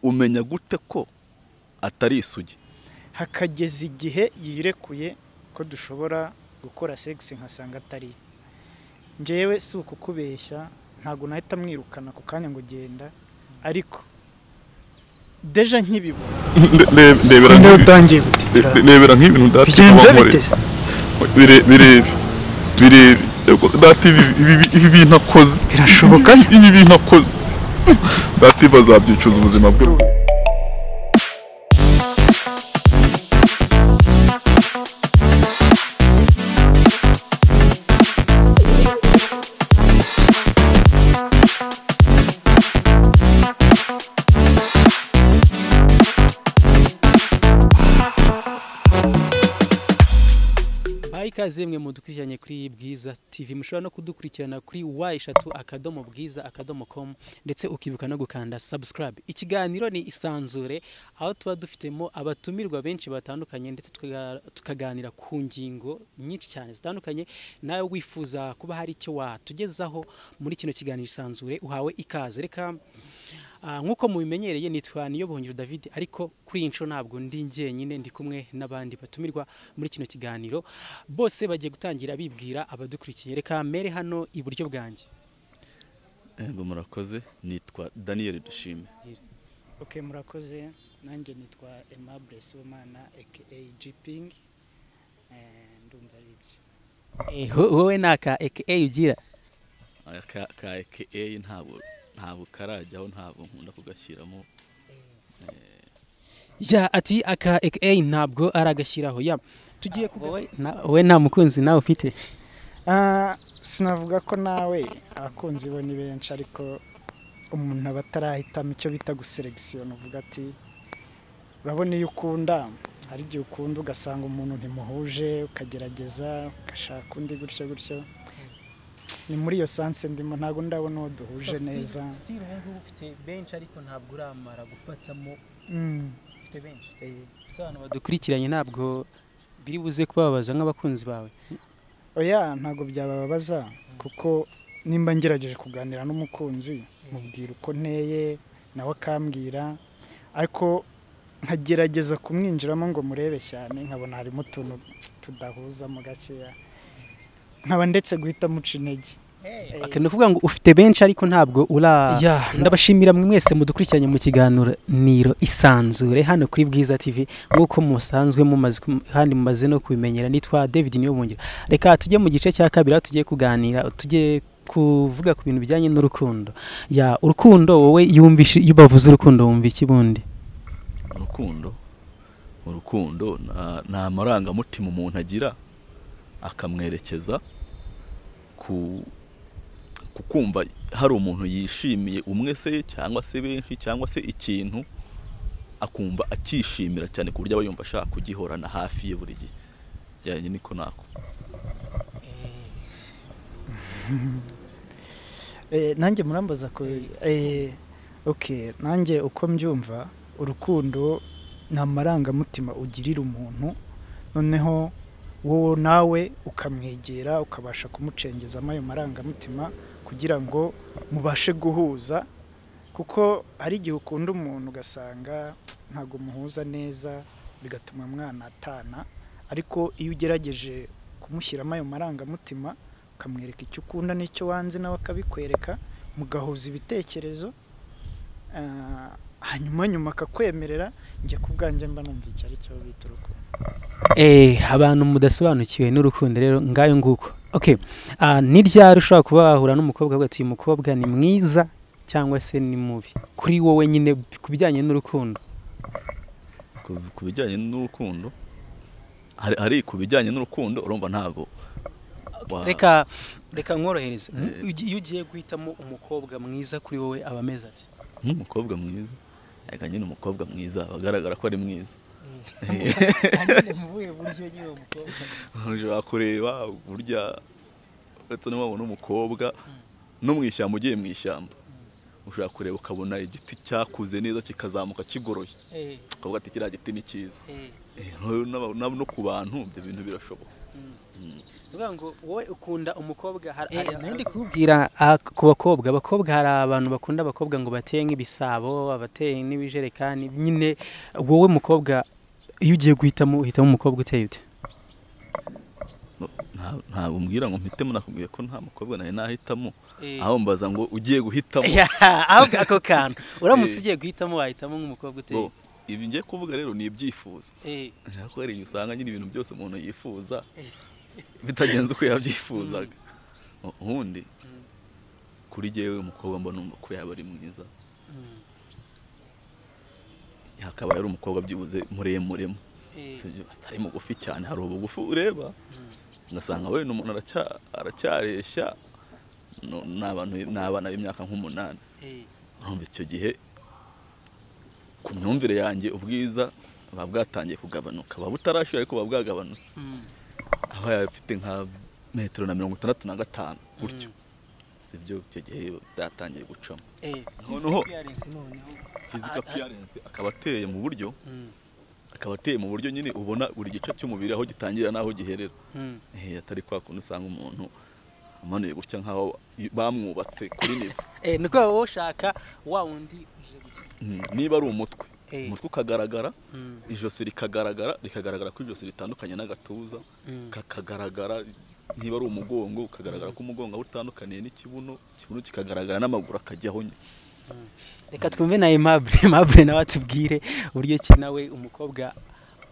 umenya gute ko atari isugi hakageza igihe yirekuye ko dushobora gukora segisi nkasanga atari njyewe si ukukubeshya ntabwo nahita mwirukana ako kanya ngo ugenda ariko deja nkibibona ndebera niba nk'ibi- utangiye gutitira ndebera nk'ibintu byenze bite ndatikabamorera bireba bireba dati ibi bintu akoze Birashoboka se? ibi bintu akoze dati bazabyicuza ubuzima bwe bayi ikaze mwe mudukurikiranye kuri bwiza tv mushobora no kudukurikirana kuri wa eshatu akadomo bwiza akadomo komu ndetse ukibuka no gukanda subscribe ikiganiro ni isanzure aho tuba dufitemo abatumirwa benshi batandukanye ndetse tukaga- tukaganira ku ngingo nyinshi cyane zitandukanye nawe wifuza kuba hari icyo watugezaho muri kino kiganiro isanzure uhawe ikaze reka Ah, nk'uko mubimenyereye nitwa Niyobuhungiro David ariko kuri iyi nshuro ntabwo ndi njyenyine ndi kumwe n'abandi batumirwa muri kino kiganiro bose bagiye gutangira bibwira abadukurikiye reka mere hano iburyo bwanjye ngo murakoze nitwa daniyeli dushime oke murakoze nanjye nitwa emabure siwomana aka jipingi ndumva ari ibyo wowe naka aka ugira Aya ka ka eyi ntabwo ntabwo karajyaho ntabwo nkunda kugashyiramo ya ati aka aka ntabwo aragashyiraho ya tugiye kuga- Na- wowe nta mukunzi nawe ufite Ah, sinavuga ko nawe abakunzi bo ni benshi ariko umuntu aba atarahitamo icyo bita guselekisiyona uvuga ati urabona iyo ukunda hari igihe ukunda ugasanga umuntu ntimuhuje ukagerageza ugashaka undi gutyo gutyo ni muri iyo sanse ndimo ntabwo ndabona uwo duhuje neza stile ubu ngubu ufite benshi ariko ntabwo uramara gufatamo Mm, ufite benshi eh. gusa abantu badukurikiranye ntabwo biri buze kubabaza nk'abakunzi bawe oya ntabwo byabababaza kuko nimba ngerageje kuganira n'umukunzi mubwira uko nteye nawe akambwira ariko nkagerageza kumwinjiramo ngo murebe cyane nkabona harimo utuntu tudahuza mu gakeya nkaba ndetse guhita muca intege Aka ni ukuvuga ngo ufite benshi ariko ntabwo ura ndabashimira mwe mwese mudukurikiranye mu kiganiro isanzure hano kuri bwiza tv nk'uko musanzwe mumaze kum- kandi mumaze no kubimenyera nitwa david niyobungira reka tujye mu gice cya kabiri aho tugiye kuganira tujye kuvuga ku bintu bijyanye n'urukundo ya urukundo wowe yumvishe iyo bavuze urukundo wumva iki bundi urukundo urukundo na- ni amarangamutima umuntu agira akamwerekeza ku ku kumva hari umuntu yishimiye umwe se cyangwa se benshi cyangwa se ikintu akumva akishimira cyane ku buryo aba yumva ashaka kugihorana hafi ye buri gihe bijyanye niko nako Eh, nanjye murambaza ko eh, okay nanjye uko mbyumva urukundo ni amarangamutima ugirira umuntu noneho wowe nawe ukamwegera ukabasha kumucengezamo ayo marangamutima kugira ngo mubashe guhuza kuko hari igihe ukunda umuntu ugasanga ntabwo muhuza neza bigatuma mwanatana ariko iyo ugerageje kumushyiramo ayo marangamutima ukamwereka icyo ukunda n'icyo wanze nawe akabikwereka mugahuza ibitekerezo ah, hanyuma nyuma akakwemerera njye ku bwanjye mba numva icyo ari cyo bita urukundo Eh, abantu mudasobanukiwe n'urukundo rero ngayo nguko okay ah, ni ryari ushobora kuba wahura n'umukobwa avuga ati uyu mukobwa ni mwiza cyangwa se ni mubi kuri wowe nyine ku bijyanye n'urukundo Ku- ku bijyanye n'urukundo hari hari ku bijyanye n'urukundo urumva ntabwo wa- reka reka nkorohereze Mu- ugi- iyo ugiye guhitamo umukobwa mwiza kuri wowe aba ameze ati nk'umukobwa mwiza reka nyine umukobwa mwiza bagaragara ko ari mwiza uje wakureba burya uretse niba wabona umukobwa no mu ishyamba ugiye mu ishyamba ushobora kureba ukabona igiti cyakuze neza kikazamuka kigoroye ukavuga ati kiriya giti ni cyiza Eh, no- no no ku bantu ibyo bintu birashoboka Uvuga ngo wowe ukunda umukobwa hari Eh, hari- nari ndi kubwira ah, ku bakobwa abakobwa hari abantu bakunda abakobwa ngo bateye nk'ibisabo abateye n'ibijerekani nyine wowe mukobwa iyo ugiye guhitamo uhitamo umukobwa uteye ute Nta- ntabwo umbwira ngo mpitemo nakubwiye ko nta mukobwa nawe nahitamo aho mbaza ngo ugiye guhitamo ahubwo ako kantu uramutse Eh. ugiye guhitamo wahitamo nk'umukobwa uteye Bo, ibi ngiye kuvuga rero ni ibyifuzo Eh, nshaka ko hari igihe usanga nyine ibintu byose umuntu yifuza bitagenze uko yabyifuzaga ubundi kuri jyewe umukobwa mba numva ko yaba ari mwiza mm, hakaba ari umukobwa byibuze muremuremo eh, sibyo atari mugufi cyane hari ubugufi ureba ugasanga wenda umuntu aracya- aracyareshya no- ni abantu- ni abana b'imyaka nk'umunani eh, urumva icyo gihe ku myumvire yanjye ubwiza buba bwatangiye kugabanuka buba butarashyira ariko buba bwagabanutse mm, aho yaba afite nka metero na mirongo itandatu na gatanu gutyo sibyo icyo gihe byatangiye gucamo eh. Noneho- Appearance noneho. physical appearance akaba ateye mu buryo Mm, akaba ateye mu buryo nyine ubona buri gice cy'umubiri aho gitangira n'aho giherera mm, Eh, atari kwa kundi usanga umuntu amanuye gutya nk'aho bamwubatse kuri nivo eh, ni kubera wowe ushaka wa wundi uje gutya Mm, niba ari umutwe Eh. umutwe ukagaragara Mm, ijosi rikagaragara rikagaragara ko ijosi ritandukanye n'agatuza mm, kakagaragara niba ari umugongo ukagaragara ko umugongo aho utandukaniye n'ikibuno ikibuno kikagaragara n'amaguru akajyaho nyine mm. reka twumve na aimable aimable nawe atubwire uburyo ki nawe umukobwa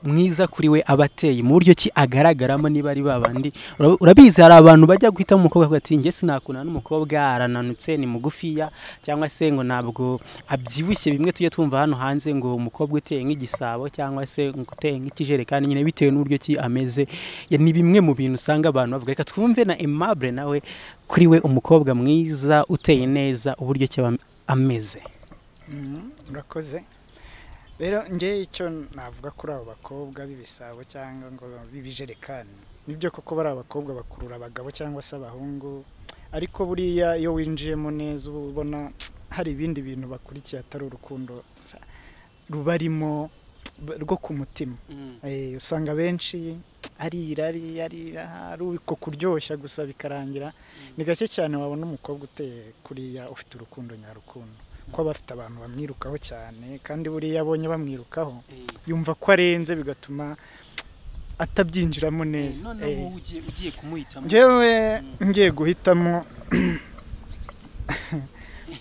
mwiza kuri we aba ateye mu buryo ki agaragaramo niba ari babandi Ura- urabizi hari abantu bajya guhitamo umukobwa bakavuga ati njye sinakundana n'umukobwa arananutse ni mugufiya cyangwa se ngo ntabwo abyibushye bimwe tujye twumva hano hanze ngo umukobwa uteye nk'igisabo cyangwa se ngo uteye nk'ikijerekani nyine bitewe n'uburyo ki ameze Ya, ni bimwe mu bintu usanga abantu bavuga reka twumve na aimable nawe kuri we umukobwa mwiza uteye neza uburyo ki aba ameze Mhm, urakoze rero nge icyo navuga kuri abo bakobwa b'ibisabo cyangwa ngo b'ibijerekani nibyo koko bari abakobwa bakurura abagabo cyangwa se abahungu ariko buriya iyo winjiyemo neza uba ubona hari ibindi bintu bakurikiye atari urukundo rubarimo rwo ku mutima Eh, usanga benshi ari irari ari ari uko kuryoshya gusa bikarangira ni gake cyane wabona umukobwa uteye kuriya ufite urukundo nyarukundo ko aba afite abantu bamwirukaho cyane kandi buriya abonye bamwirukaho yumva ko arenze bigatuma atabyinjiramo neza Eh, ugiye kumuhitamo ngewe ngiye guhitamo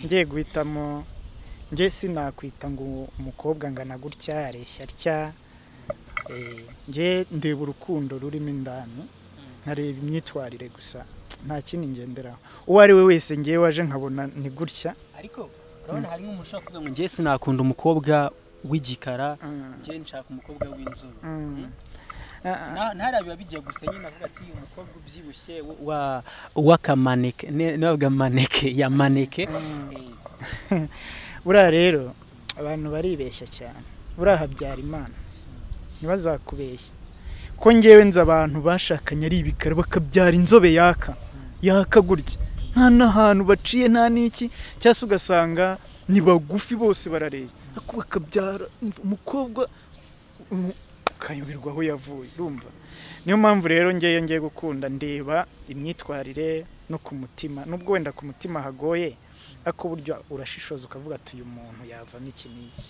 ngiye guhitamo nge sinakwita ngo umukobwa angana gutya areshya atya Eh, nge ndeba urukundo rurimo indani nkareba imyitwarire gusa nta kindi ngenderaho uwo ari we wese ngewe waje nkabona ni gutya ariko urabona hari nk'umuntu ushaka kuvuga ngo njye sinakunda umukobwa w'igikara njye nshaka umukobwa w'inzobe Mm. Ah, ah. Na- ntahari biba bijya gusa nyine avuga ati umukobwa ubyibushye wa- w'akamaneke ne- nabavuga maneke ya maneke Eh, buriya rero abantu baribeshya cyane buriya habyara imana ntibazakubeshya ko ngewe nzi abantu bashakanye ari ibikara bakabyara inzobe yaka yaka gutya nta n'ahantu baciye nta n'iki cyangwa se ugasanga ni bagufi bose barareba ariko bakabyara umukobwa umu- ukayoberwa aho yavuye urumva niyo mpamvu rero ngewe ngiye gukunda ndeba imyitwarire no ku mutima nubwo wenda ku mutima hagoye ariko buryo urashishoza ukavuga ati uyu muntu yavamo iki n'iki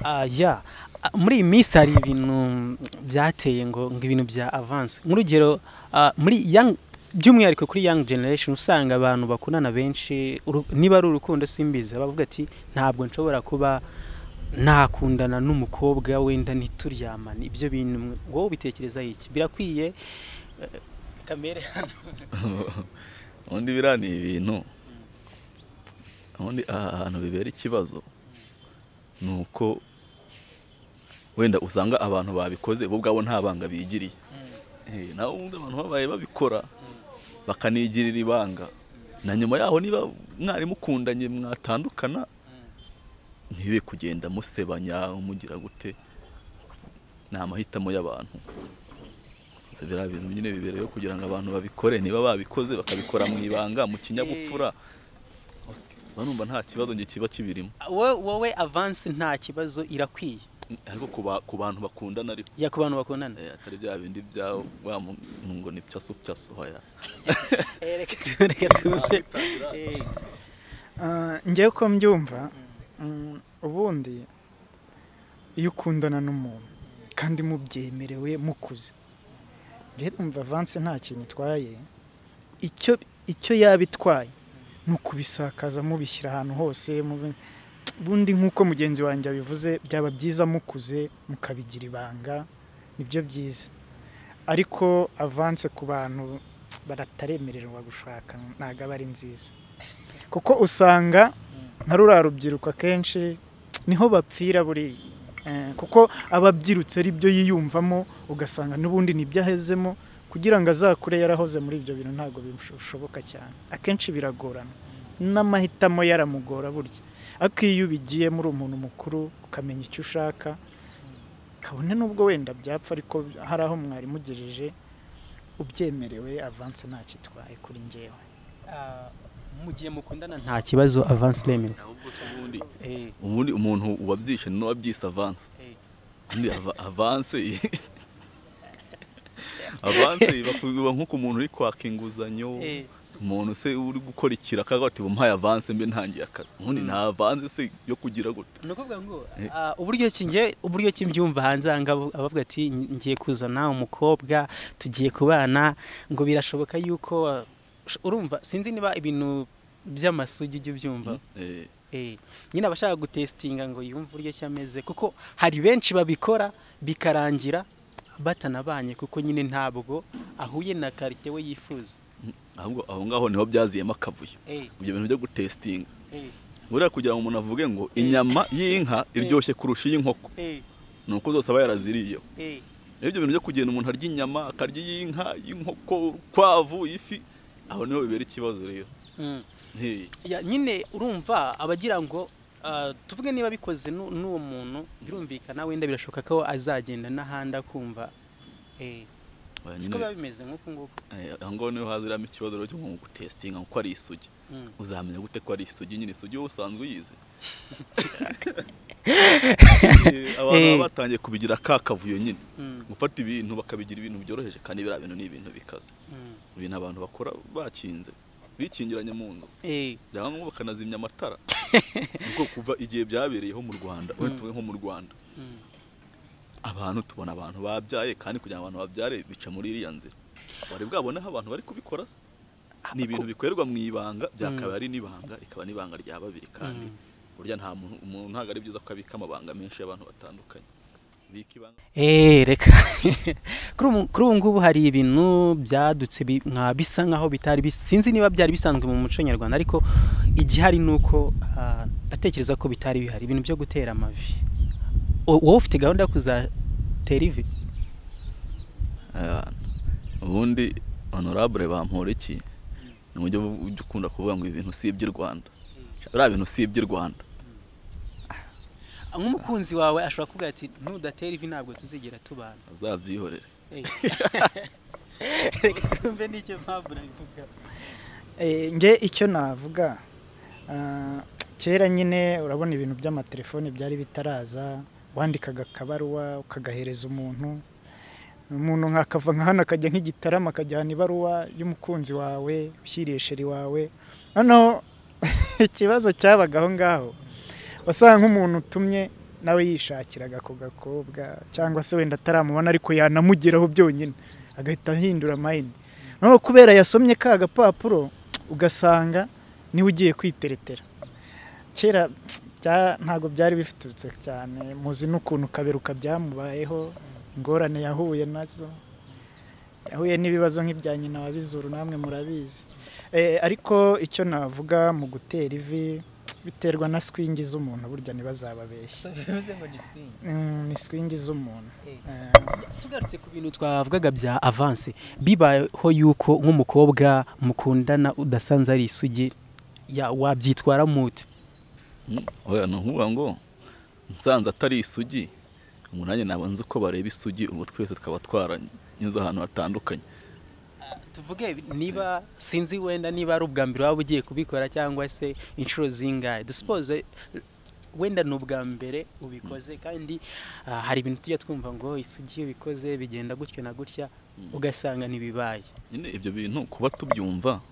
ah, ya Ah, muri iyi minsi hari ibintu byateye ngo ngo ibintu bya avance nk'urugero ah, muri young by'umwihariko kuri young generation usanga abantu bakundana benshi uru- niba ari urukundo simbizi bavuga ati ntabwo nshobora kuba nakundana n'umukobwa wenda ntituryamane ibyo bintu wowe ubitekereza iki birakwiye Eh, kamere hano ubundi biriya ni ibintu ubundi aha hantu bibera ikibazo ni uko wenda usanga abantu babikoze bo ubwabo nta banga bigiriye Eh, nawe ubundi abantu babaye babikora bakanigirira ibanga na nyuma yaho niba mwarimu ukundanye mwatandukana ntibe kugenda musebanya umugira gute ni amahitamo y'abantu Gusa biriya bintu nyine bibereyeho kugira ngo abantu babikore niba babikoze bakabikora mu ibanga mu kinyabupfura banumva nta kibazo nge kiba kibirimo wowe wowe avance nta kibazo irakwiye ariko ku ba- ku bantu bakundana ariko ya ku bantu bakundana Eh, atari bya bindi bya wa muntu ngo ni pyaso pyaso hoya Eh, reka tu- reka tu- Eh, Ah, njyewe uko mbyumva mm, ubundi iyo ukundana n'umuntu kandi mubyemerewe mukuze rero numva avanse nta kintu itwaye icyo icyo yaba itwaye ni ukubisakaza mubishyira ahantu hose mube- bundi nk'uko mugenzi wanjye abivuze byaba byiza mukuze mukabigira ibanga nibyo byiza ariko avanse ku bantu barataremererwa gushaka ntabwo aba ari nziza kuko usanga nka ruriya rubyiruko akenshi niho bapfira buriya Eh, kuko aba abyirutse ari byo yiyumvamo ugasanga n'ubundi nibyo ahezemo kugira ngo azakure yarahoze muri ibyo bintu ntabwo bishoboka cyane akenshi biragorana n'amahitamo yaramugora burya ariko iyo ubigiyemo uri umuntu mukuru ukamenya icyo ushaka kabone n'ubwo wenda byapfa ariko hari aho mwari mugejeje ubyemerewe avanse ntakitwaye kuri ngewe ah, mu gihe mukundana nta kibazo avance iremewe ahubwo se ubundi Eh, ubundi umuntu wabyishe ni wabyise avance eh. ubundi ava- avance avance iba ku- iba nko ku muntu uri kwaka inguzanyo Eh, umuntu se uri gukora ikira akavuga ati umuhaye avance mbe ntangiye akazi ubundi nta avance se yo kugira gute ni ukuvuga ngo Eh. ah, uburyo ki njye uburyo ki mbyumva hanze aha ngaha abavuga ati ngiye kuzana umukobwa tugiye kubana ngo birashoboka yuko ah, urumva sinzi niba ibintu by'amasugi ujya ubyumva Eh, Eh, nyine abashaka gutesitinga ngo yumve uburyo ki ameze kuko hari benshi babikora bikarangira batanabanye kuko nyine ntabwo ahuye na karite we yifuza ahubwo aho ngaho niho byaziyemo akavuyo Eh, ibyo bintu byo gutesitinga eh, buriya kugira ngo umuntu avuge ngo inyama y'inka iryoshye kurusha iy'inkoko eh, ni uko zose aba yaraziriyeho eh, Rero ibyo bintu byo kugenda umuntu arya inyama akarya iy'inka iy'inkoko urukwavu ifi aho niho bibera ikibazo rero mm. Hey, Ya, nyine urumva abagira ngo ah, tuvuge niba bikoze nu- n'uwo muntu birumvikana wenda birashoboka ko azagenda n'ahandi akumva Eh, oya siko biba nyine, bimeze nk'uko nguko eh, aho ngaho niho haziramo ikibazo rero cyo mu gutesitinga kuko ari isugi Mm. uzamenya gute ko ari isugi nyine isugi wowe usanzwe uyizi Eh, abantu Eh. baba batangiye kubigira ka kavuyo nyine Mm, gufata ibintu bakabigira ibintu byoroheje kandi biriya bintu ni ibintu bikaze mm. ibintu abantu bakora bakinze bikingiranye mu nzu Eh, byaba ngombwa bakanazimya amatara kuko kuva igihe byabereyeho mu rwanda wenda Mm. tuvuge nko mu rwanda mm. abantu tubona abantu babyaye kandi kugira ngo abantu babyare bica muri iriya nzira wari bwabone aho abantu bari kubikora se ni ibintu bikorerwa mu ibanga byakaba ari n'ibanga rikaba n'ibanga rya babiri kandi Mm. burya nta muntu umuntu ntabwo ari byiza ko abika amabanga menshi y'abantu batandukanye bika ibanga Eh, reka kuri ubu- kuri ubu ngubu hari ibintu byadutse bi- nka bisa nkaho bitari bis- sinzi niba byari bisanzwe mu muco nyarwanda ariko igihari ni uko ah, ndatekereza ko bitari bihari ibintu byo gutera amavi O- wowe ufite gahunda yo kuzatera ivi Eh, ubundi honorable bampora iki ni uburyo bwo- ujya ukunda kuvuga ngo ibintu si iby'i rwanda biriya bintu si iby'i rwanda nk'umukunzi wawe ashobora kuvuga ati nudatera ivi ntabwo tuzigera tubana azabyihorere Eh. reka twumve n'icyo mpamvu nabivuga Eh, nge icyo navuga ah, kera nyine urabona ibintu by'amatelefoni byari bitaraza wandikaga akabaruwa ukagahereza umuntu umuntu nkakava nka hano akajya nk'igitarama akajyana ibaruwa y'umukunzi wawe ushyiriye sheri wawe noneho ikibazo cyabaga aho ngaho wasanga nk'umuntu utumye nawe yishakiraga ako gakobwa cyangwa se wenda ataramubona ariko yanamugeraho byonyine agahita ahindura mayini noneho kubera yasomye ka gapapuro ugasanga niwe ugiye kwiteretera kera bya- ntabwo byari bifututse cyane muzi n'ukuntu kaberuka byamubayeho ingorane yahuye nazo yahuye n'ibibazo nk'ibya nyina wa bizuru namwe murabizi Eh, ariko icyo navuga mu gutera ivi biterwa na swingi z'umuntu burya ntibazababeshye bivuze ngo ni swing Mm, ni swingi z'umuntu Eh. Eh, tugarutse ku bintu twavugaga bya avanse bibayeho yuko nk'umukobwa mukundana udasanze ari isugi ya wabyitwara mute Mm, oya ni ukuvuga ngo nsanze atari isugi umuntu nanjye naba nzi uko bareba isugi ubu twese tukaba twaranyuze ahantu hatandukanye tuvuge niba sinzi wenda niba ari ubwa mbere waba ugiye kubikora cyangwa se inshuro zingahe dusipoze wenda ni ubwa mbere ubikoze kandi ah, hari ibintu tujya twumva ngo isugi iyo ubikoze bigenda gutya na gutya ugasanga ntibibaye nyine ibyo bintu kuba tubyumva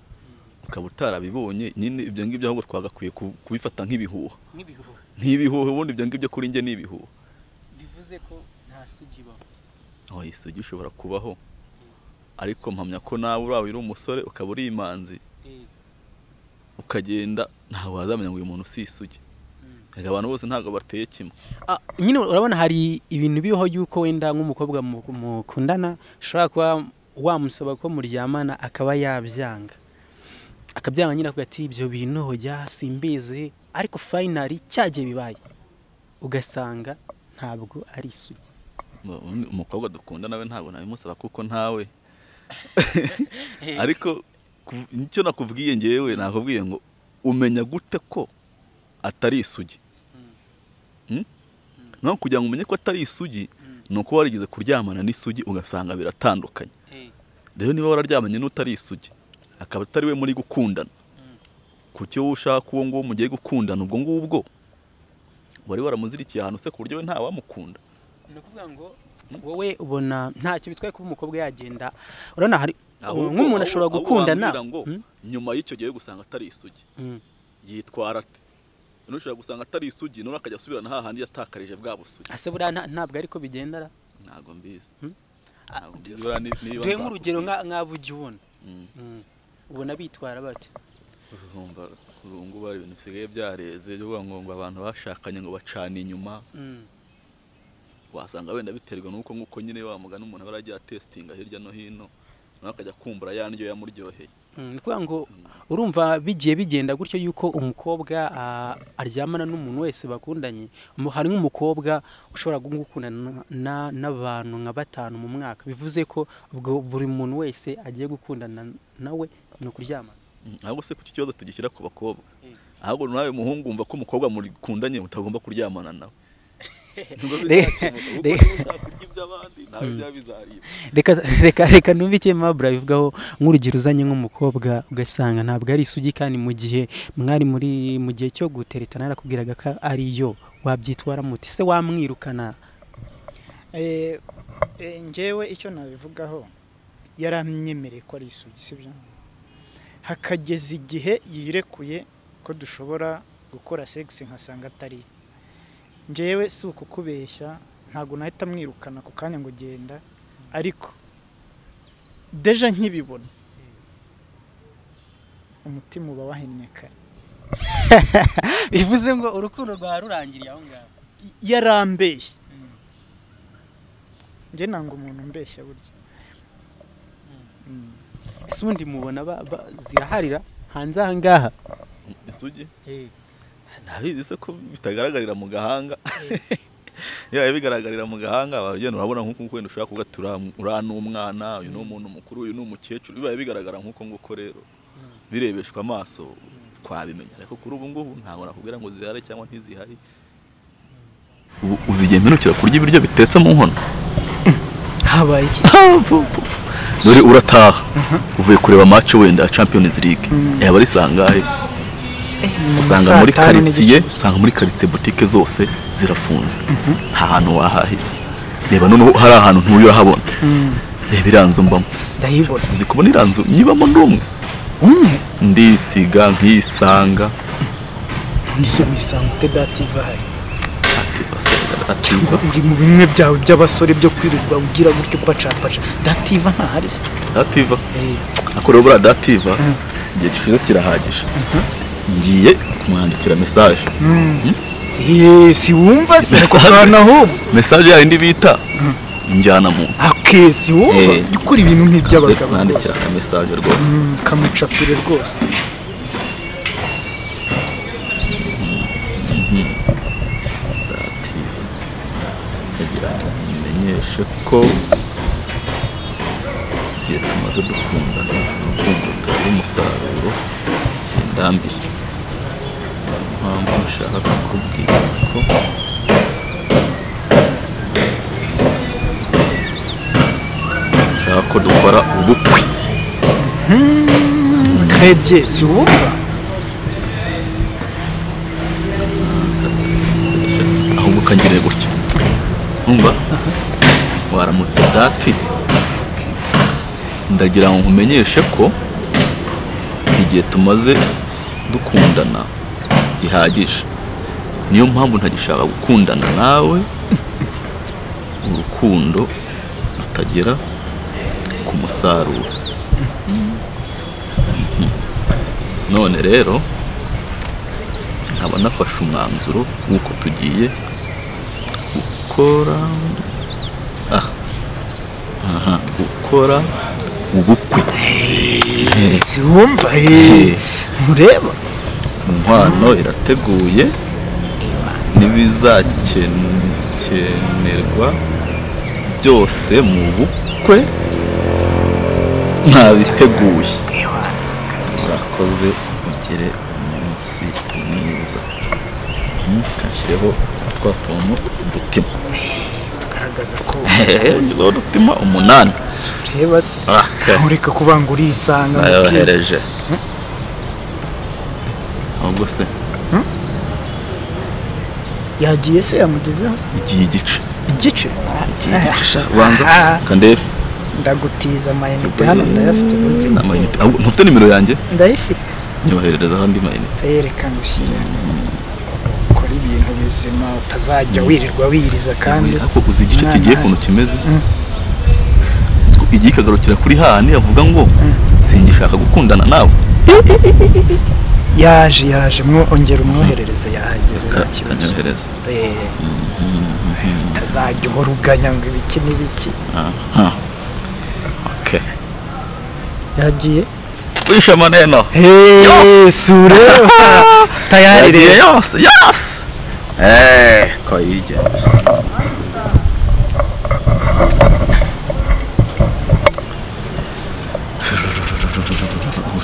ukaba utarabibonye nyine ibyo ngibyo ahubwo twagakwiye ku- kubifata nk'ibihuha nk'ibihuha nk'ibihuha ubundi ibyo ngibyo kuri njye ni ibihuha bivuze ko nta sugi ibaho aho isugi ishobora kubaho ariko mpamya ko nawe uraba uri umusore ukaba uri imanzi Eh, ukagenda ntabwo wazamenya ngo uyu muntu si isugi mm. Erega abantu bose ntabwo bateye kimwe Ah, nyine urabona hari ibintu bibaho y'uko wenda nk'umukobwa mu- mukundana ushobora kuba wamusaba ko muryamana akaba yabyanga akabyanga nyine avuga ati ibyo bintu hojya simbizi ariko fayinari cyagiye bibaye ugasanga ntabwo ari isugi Mu- undi- umukobwa dukunda nawe ntabwo nabimusaba kuko ntawe ariko ku- icyo nakubwiye ngewe nakubwiye ngo umenya gute ko atari isugi Mm? naho kugira ngo umenye ko atari isugi ni uko warigeze kuryamana n'isugi ugasanga biratandukanye rero niba wararyamanye n'utari isugi akaba atari we muri gukundana ku cyo wowe ushaka uwo nguwo mugiye gukundana ubwo ngubwo wari waramuzirikiye ahantu se ku buryo we ntawamukunda ni ukuvuga ngo wowe ubona ntacyo bitwaye kuba umukobwa yagenda urabona hari nk'umuntu ashobora ahubwo gukundana wambwira ngo Mm? nyuma y'icyo gihe gusanga atari isugi Mm. yitwara ate noneho ushobora gusanga atari isugi noneho akajya asubirana hahandi yatakarije bwa busugi ase buriya nta- ntabwo ariko bigendera ntabwo mbizi Mm? Ntabwo mbizi, buriya ni- niba duhe nza- nk'urugero nka- nk'abo ujya ubona Mm. Mm. ubona bitwara bate urumva kuri ubu ngubu hari ibintu bisigaye byareze byo kuvuga ngo ngo abantu bashakanye ngo bacana inyuma Mm. wasanga wenda biterwa n'uko nk'uko nyine wa mugani umuntu aba yaragiye atesitinga hirya no hino nawe akajya kumbura ya ndyo yamuryoheye Mm, ni ukuvuga ngo urumva bigiye bigenda gutyo yuko umukobwa ah, aryamana n'umuntu wese bakundanye Mu- hari nk'umukobwa ushobora gukundana na- na- n'abantu nka batanu mu mwaka bivuze ko ubwo buri muntu wese agiye gukundana nawe ni ukuryamana Mm, ahubwo se ku iki kibazo tugishyira ku bakobwa Mm. ahubwo nawe muhungu wumva ko umukobwa murikundanye mutagomba kuryamana nawe Nibwo Re- bizakemuka, kuko re- niba ushaka kurya iby'abandi nawe Mm. byaba bizaribwa reka reka reka numve icyo mabura bivugaho nk'urugero uzanye nk'umukobwa ugasanga ntabwo ari isugi kandi mu gihe mwari muri mu gihe cyo guteretana yarakubwiraga ko ari yo wabyitwara muti se wamwirukana Eh, eh, njyewe icyo nabivugaho yaranyemereye ko ari isugi sibyo hakageza igihe yirekuye ko dushobora gukora segisi nkasanga atari yo. njyewe si ukukubeshya ntabwo nahita mwirukana ako kanya ngo genda ariko deja nkibibona umutima uba wahinnye kare bivuze ngo urukundo rwa rurangiriye aho ngaho yarambeshye njye nanga umuntu umbeshya burya Mm. ese ubundi mubona ba- ba- ziraharira hanze aha ngaha isugi ntabizi se ko bitagaragarira mu gahanga yaba bigaragarira mu gahanga abagenda urabona nk'uko wenda ushobora kuvuga ati "Ura- uriya ni umwana uyu ni umuntu mukuru uyu ni umukecuru bibaye bigaragara nk'uko nguko rero birebeshwa amaso twabimenya ariko kuri ubu ngubu ntabwo nakubwira ngo zihari cyangwa ntizihari ubu uzigenda unukira kurya ibiryo bitetse mu nkono habaye iki dore urataha uvuye kureba match wenda ya champions league yaba ari sangahe usanga muri karitsiye usanga muri karitsiye butike zose zirafunze nta hantu wahahira reba noneho hari ahantu ntuye urahabona reba iriya nzu mbamo ndayibona uzi kubona iriya nzu nyibamo n'umwe umwe ndisiga nkisanga nizo misanga utedativa hari ati basaga atirwa uri mu bimwe byawe by'abasore byo kwirirwa ugira gutyo upacapaca dativa ntahari se dativa Eh, ako rero buriya dativa igihe gishize kirahagije ngiye kumwandikira mesaje eh, si wumva se ako Mesaje. kantu ahubwo mesaje yayindi bita injyana mu ake si wumva Eh. gukora ibintu nze nk'iby'abagabo rwose kumwandikira mesaje rwose Mm, kamucapire rwose kugira ngo mumenyeshe ko igihe tumaze dukundana urukundo rutari umusaruro kindambiye niyo mpamvu nshaka kukubwira ko nshaka ko dukora ubukwe karebye si wumva ukagire gutya umva waramutse dati ndagira ngo nkumenyeshe ko igihe tumaze dukundana gihagije niyo mpamvu ntagishaka gukundana nawe urukundo rutagera ku musaruro none rero nkaba nafashe umwanzuro w'uko tugiye gukora ah, aha, gukora ubukwe siwumva Eh, mureba inkwano irateguye n'ibizakenerwa byose mu bukwe ntabiteguye urakoze ugire umunsi mwiza kashyireho twa tuntu udutima tugaragaza ko udutima udutima umunani ureba se Aka. ntureka kubanga urisanga nayohereje ahubwo se yagiye se yamugezeho igiye igice igice igiye igice sha banza kandebe ndagutiza amayinite hano ndayafite burya amayinite ahubwo ntufite nimero yanjye ndayifite nyoherereza andi mayinite yerekana ushyira ukora ibintu bizima utazajya wirirwa wiriza kandi ariko uzi igice umwana kigiye ahari. ukuntu kimeze Mm. Uzi ko igiye ikagarukira kuri hahandi avuga ngo singishaka gukundana nawe yaje yaje mwongera umwoherereze yahageze nta Ka- kibazo kanyohereza Eh, utazajya uhora uganya ngo ibiki n'ibiki aha okay yagiye wishe maneno sure tayari yagiye rero yose yose eh ko yigenje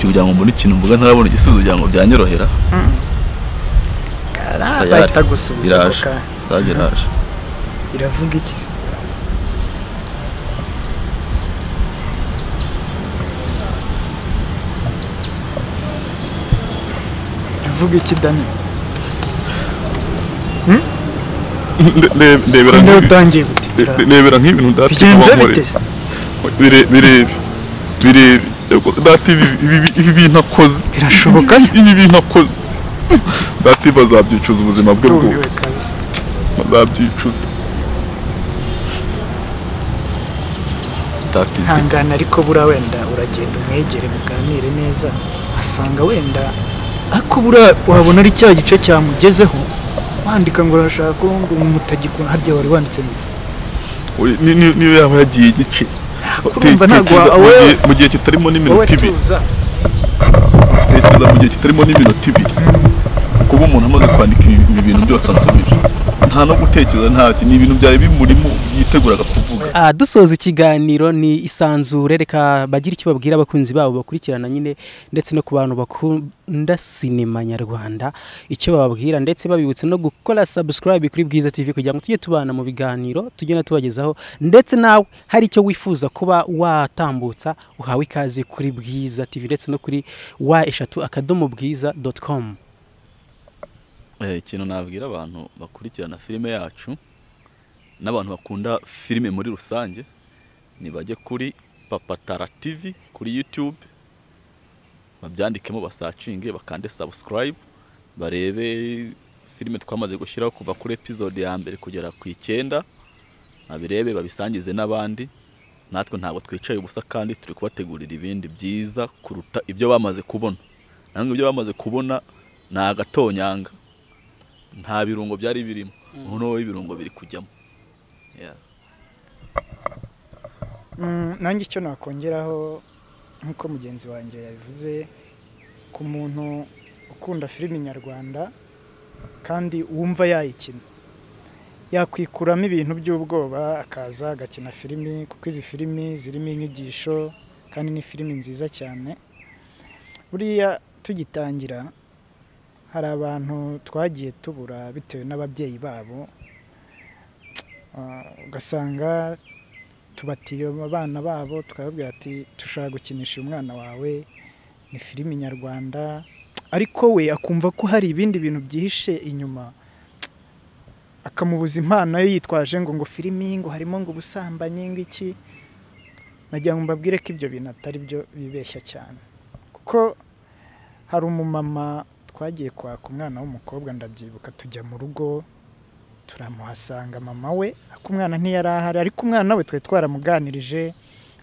kugira ngo mbone ikintu mvuga ntarabona igisubizo kugira ngo byanyorohera bahita gusubiza ako iraje kanya. stage iraje iravuga iki iravuga iki dani Nde- nde- ndebera nde nk'ibi- utangiye gutitira nde- ndebera nk'ibintu dati bigenze bite birebe birebe birebe dati ibi- ibi- ibi bintu akoze Birashoboka se? ibi bintu akoze dati bazabyicuza ubuzima bwe rumiwe bwose kabisa bazabyicuza tatizi hangana ariko buriya wenda uragenda umwegere muganire neza asanga wenda ariko buriya wabona ari cya gice cyamugezeho wandika ngo urashaka ngo mutagikunda harya wari wanditse ngo Oya, ni- ni- niyo yaba yagiye igice kurumva ntabwo Tekereza mu wawe gihe- mu gihe kitarimo wowe n'iminota ibiri tuza tekereza mu gihe kitarimo n'iminota ibiri kuba umuntu amaze kwandika ibi ibi bintu byose ansubije nta no gutekereza ntacyo ni ibintu byari bimurimo yiteguraga kuvuga Ah, dusoza ikiganiro ni isanzure reka bagire icyo babwira abakunzi babo bakurikirana nyine ndetse no ku bantu bakunda sinema nyarwanda icyo bababwira ndetse babibutsa no gukora subscribe kuri bwiza tv kugira ngo tujye tubana mu biganiro tugenda tubagezaho ndetse nawe hari icyo wifuza kuba watambutsa uhawe ikaze kuri bwiza tv ndetse no kuri wa eshatu akadomo bwiza doti komu Eh, ikintu nabwira abantu bakurikirana filime yacu n'abantu bakunda filime muri rusange ni bajye kuri papatara tv kuri youtube babyandikemo basacinge bakande subscribe barebe filime twamaze gushyiraho kuva kuri episode ya mbere kugera ku icyenda babirebe babisangize n'abandi natwe ntabwo twicaye ubusa kandi turi kubategurira ibindi byiza kuruta ibyo bamaze kubona nanone ibyo bamaze kubona ni agatonyanga nta birungo byari birimo noneho ibirungo biri kujyamo Yeah. Mm, nanjye icyo nakongeraho nk'uko mugenzi wanjye yabivuze ku muntu ukunda filimi nyarwanda kandi wumva yayikina yakwikuramo ibintu by'ubwoba akaza agakina filimi kuko izi filimi zirimo inyigisho kandi ni filimi nziza cyane buriya tugitangira hari abantu twagiye tubura bitewe n'ababyeyi babo Ah, ugasanga tubatiye abana babo tukababwira ati dushaka gukinisha uyu mwana wawe ni filimi nyarwanda ariko we akumva ko hari ibindi bintu byihishe inyuma akamubuza impano ye yitwaje ngo ngo filimi ngo harimo ngo ubusambanyi ngo iki nagira ngo mbabwire ko ibyo bintu atari byo bibeshya cyane kuko hari umumama twagiye kwaka umwana w'umukobwa ndabyibuka tujya mu rugo turamuhasanga mama we ariko umwana ntiyari ahari ariko umwana we twari twaramuganirije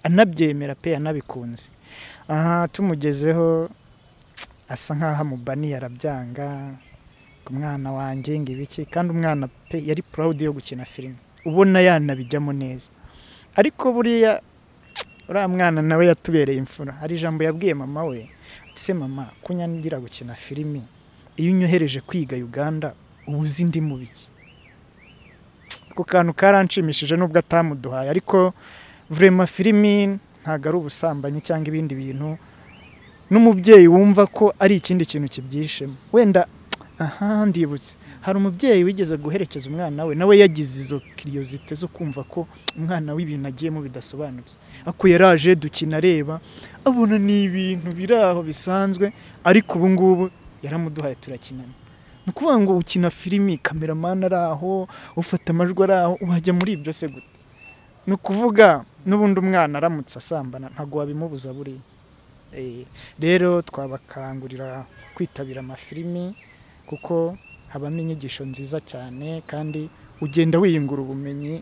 anabyemera pe anabikunze aha tumugezeho asa nk'aho amubaniye arabyanga ku mwana wanjye ngo ibiki kandi umwana pe yari purawudi yo gukina filime ubona yanabijyamo neza ariko buriya uriya mwana nawe yatubereye imfura hari ijambo yabwiye mama we ati se mama kunyangira gukina filimi iyo unyohereje kwiga uganda uba uzi ndi mu biki ako kantu karanshimishije nubwo atamuduhaye ariko vurema filimi ntabwo ari ubusambanyi cyangwa ibindi bintu n'umubyeyi wumva ko ari ikindi kintu kibyishemo wenda aha ndibutse hari umubyeyi wigeze guherekeza umwana we nawe yagize izo kiriyozite zo kumva ko umwana we ibintu agiyemo bidasobanutse ako yaraje dukina areba abona ni ibintu biri aho bisanzwe ariko ubu ngubu yaramuduhaye turakinana ni ukuvuga ngo ukina filimi kameramani ari aho ufata amajwi ari aho wajya muri ibyo se gute ni ukuvuga n'ubundi umwana aramutse asambana ntabwo wabimubuza buriya rero twabakangurira kwitabira amafilimi kuko habamo inyigisho nziza cyane kandi ugenda wiyungura ubumenyi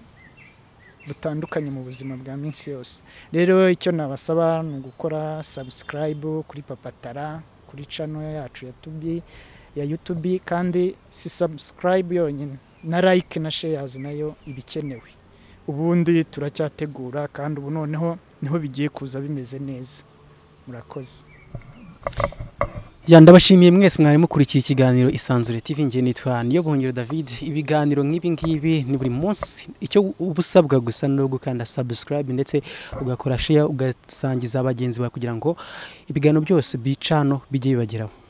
butandukanye mu buzima bwa minsi yose rero icyo nabasaba ni ugukora sabusikarayibu kuri papatara kuri cano yacu ya tubi ya yutubi kandi si sabusikarayibu yonyine na layike na sheyazi nayo iba ikenewe ubundi turacyategura kandi ubu noneho niho bigiye kuza bimeze neza murakoze Ya ndabashimiye mwese mwari mukurikiye ikiganiro Isanzure TV ngiye nitwa niyo bongero David ibiganiro nk'ibi ngibi ni buri munsi icyo ubusabwa gusa no gukanda subscribe ndetse ugakora share ugasangiza abagenzi bawe kugira ngo ibiganiro byose bicano bijye bibageraho